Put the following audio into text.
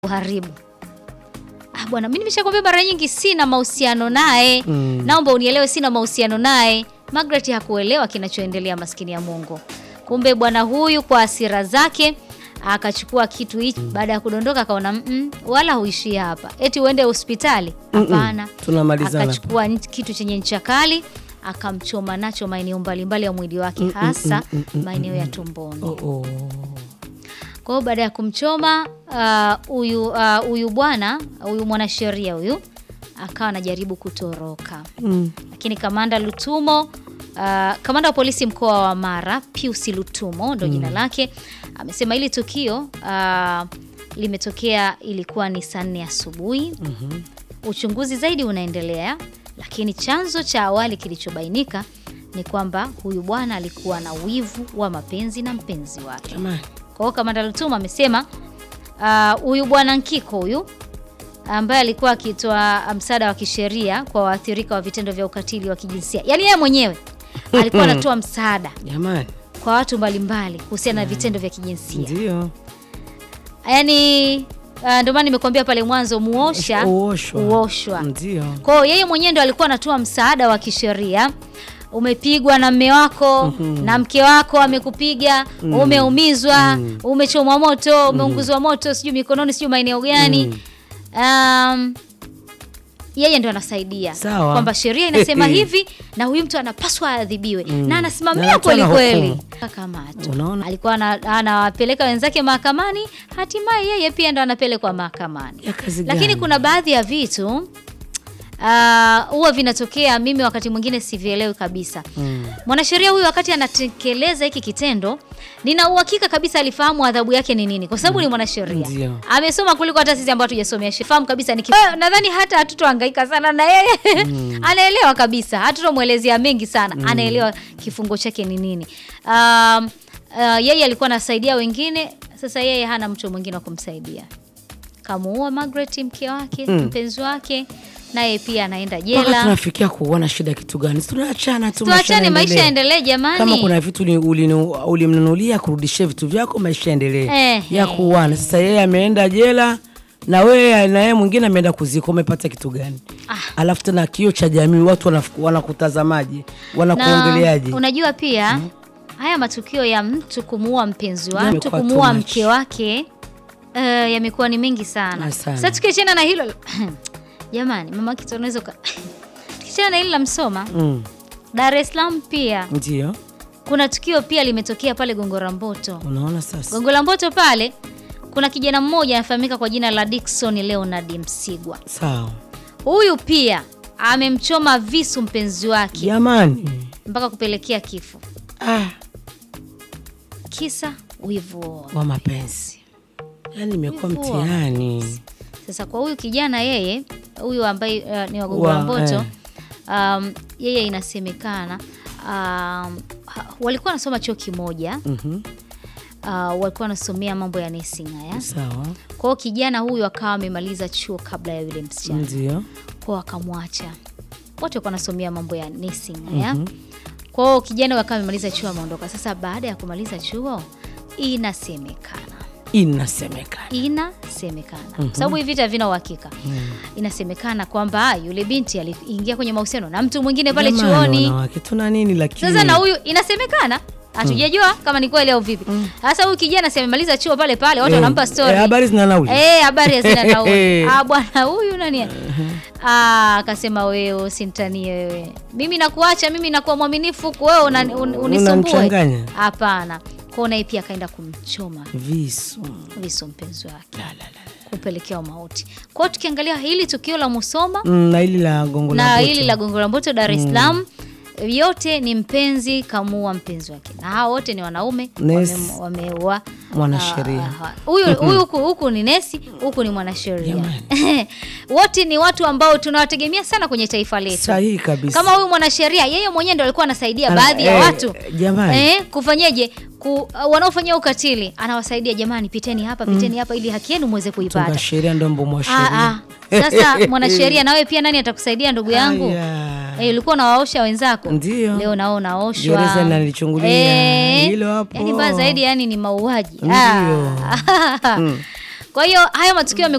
uharibu. Ah, bwana mimi nimeshakwambia mara nyingi sina mahusiano naye. Mm. Naomba unielewe sina mahusiano naye. Margaret hakuelewa kinachoendelea maskini ya Mungu. Kumbe bwana huyu kwa hasira zake akachukua kitu hichi baada ya kudondoka akaona mm, wala huishii hapa. Eti uende hospitali? Hapana. Tunamalizana. Akachukua nch- kitu chenye ncha kali akamchoma nacho maeneo mbalimbali ya mwili wake hasa maeneo ya tumboni. Oh, oh. Kwa hiyo baada ya kumchoma ah, huyu ah, huyu bwana huyu mwanasheria huyu akawa anajaribu kutoroka, Mm. lakini kamanda Lutumo ah, kamanda wa polisi mkoa wa Mara Pius Lutumo ndo jina lake, amesema hili tukio ah, limetokea ilikuwa ni saa nne asubuhi. Uchunguzi zaidi unaendelea, lakini chanzo cha awali kilichobainika ni kwamba huyu bwana alikuwa na wivu wa mapenzi na mpenzi wake. Jamani. Kwa hiyo kamanda Lutuma amesema ah, huyu bwana Nkiko huyu ambaye alikuwa akitoa msaada wa kisheria kwa waathirika wa vitendo vya ukatili wa kijinsia, yaani yeye mwenyewe alikuwa anatoa msaada Jamani. kwa watu mbalimbali kuhusiana na vitendo vya kijinsia, Ndio. yaani ah, ndio maana nimekuambia pale mwanzo, muosha Uoshwa. uoshwa. Ndio. Kwa hiyo yeye mwenyewe ndo alikuwa anatoa msaada wa kisheria. Umepigwa na mme wako na mke wako amekupiga, umeumizwa, umechomwa moto, umeunguzwa moto, sijui mikononi, sijui maeneo gani. Um, yeye ndo anasaidia Sawa. kwamba sheria inasema Eh, eh. hivi na huyu mtu anapaswa aadhibiwe na Na anasimamia anatoa kweli na kweli. hukumu. Akamatwa. Unaona? Alikuwa ana- anawapeleka wenzake mahakamani, hatimaye yeye pia ndo anapelekwa mahakamani Ya kazi lakini gani? kuna baadhi ya vitu ah, huwa vinatokea, mimi wakati mwingine sivielewi kabisa. Mm. Mwanasheria huyu wakati anatekeleza hiki kitendo, nina uhakika kabisa alifahamu adhabu yake ni nini, kwa sababu ni mwanasheria, Ndio. amesoma kuliko hata sisi ambao hatujasomea sheria. Fahamu kabisa ni ki- Eh, nadhani hata hatutohangaika sana na yeye anaelewa kabisa, hatutomwelezea mengi sana, anaelewa kifungo chake ni nini. Um, uh, yeye alikuwa anasaidia wengine, sasa yeye hana mtu mwingine wa kumsaidia kamuua Margaret mke wake mpenzi wake, naye pia anaenda Mpaka jela. tunafikia kuona shida kitu gani? Si Tunaachana tu. maisha Tuachane, maisha yanaendelea. yaendelee jamani. Kama kuna vitu uli- ulinu- ulimnunulia kurudishia vitu vyako, maisha yaendelee Eh, ya eh. kuana. Sasa yeye ameenda jela na wewe na yeye mwingine ameenda kuzika, umepata kitu gani? Alafu tena kio cha jamii, watu wanaf- wanakutazamaje, wanakuongeleaje? Na unajua pia haya matukio ya mtu kumuua mpenzi wake, mtu Yamekuwa kumuua too much. mke wake eh, yamekuwa ni mengi sana. Ah, sana. Sasa tukiachana na hilo jamani, mama kitu unaweza uka- tukiachana na hili la Msoma, Mm, Dar es Salaam pia ndio kuna tukio pia limetokea pale Gongo la Mboto. unaona sasa. Gongo la Mboto pale kuna kijana mmoja anafahamika kwa jina la Dickson Leonard Msigwa. Sawa Huyu pia amemchoma visu mpenzi wake jamani, mpaka kupelekea kifo. ah, Kisa wivu. wa mapenzi yani imekuwa Wivu wa mtihani. Sasa kwa huyu kijana yeye, huyu ambaye uh, ni wa Gongo la Wa- Mboto eh. um, yeye inasemekana um, ha- walikuwa wanasoma chuo kimoja Mhm, uh, walikuwa wanasomea mambo ya nursing haya. Sawa, Kwa hiyo kijana huyu akawa amemaliza chuo kabla ya yule msichana ndio kwao akamwacha. Wote walikuwa wanasomea mambo ya nursing haya. Kwa hiyo kijana wakawa amemaliza chuo ameondoka. Sasa baada ya kumaliza chuo, inasemekana inasemekana. inasemekana kwa sababu hivi vita havina uhakika. Inasemekana kwamba yule binti aliingia kwenye mahusiano na mtu mwingine pale Jamani, chuoni. wanawake tuna nini lakini Sasa na huyu inasemekana hatujajua kama ni kweli au vipi. Sasa huyu kijana si amemaliza chuo pale pale, watu Eh, wanampa story. eh, habari zina nauli. Eh, habari hazina nauli. Ah, bwana huyu nani? Ah, akasema wewe usintanie wewe. Mimi nakuacha, mimi nakuwa mwaminifu kwa wewe una, un, unisumbue. Unamchanganya. Hapana. Kwa naye pia akaenda kumchoma Visu. visu mpenzi wake. Kupelekea mauti. Kwa hiyo tukiangalia hili tukio la Musoma Mm, na hili la gongo la na Mboto. hili la Gongo la Mboto Dar es Salaam yote ni mpenzi kamuua mpenzi wake, na hao wote ni wanaume Nesi. wame- wameua Mwanasheria. Ah, ah, huyu huyu huku huku ni nesi, huku ni mwanasheria. Wote ni watu ambao tunawategemea sana kwenye taifa letu. Sahihi kabisa. Kama huyu mwanasheria yeye mwenyewe ndo alikuwa anasaidia Ana- baadhi ya eh, watu jamani. eh, kufanyeje ku, uh, wanaofanyia ukatili anawasaidia, jamani, piteni hapa, piteni hapa ili haki yenu muweze kuipata. Tunga sheria ndo mbomo wa Ah, sheria. ah. Sasa mwanasheria, nawe pia nani atakusaidia ndugu yangu? Aya. Eh, ulikuwa unawaosha wenzako, Ndio. leo nao unaoshwa. Gereza nalichungulia. Hilo hapo. Yani mbaya zaidi, yani ni mauaji. Ndio. Ah. Kwa hiyo haya matukio yamekuwa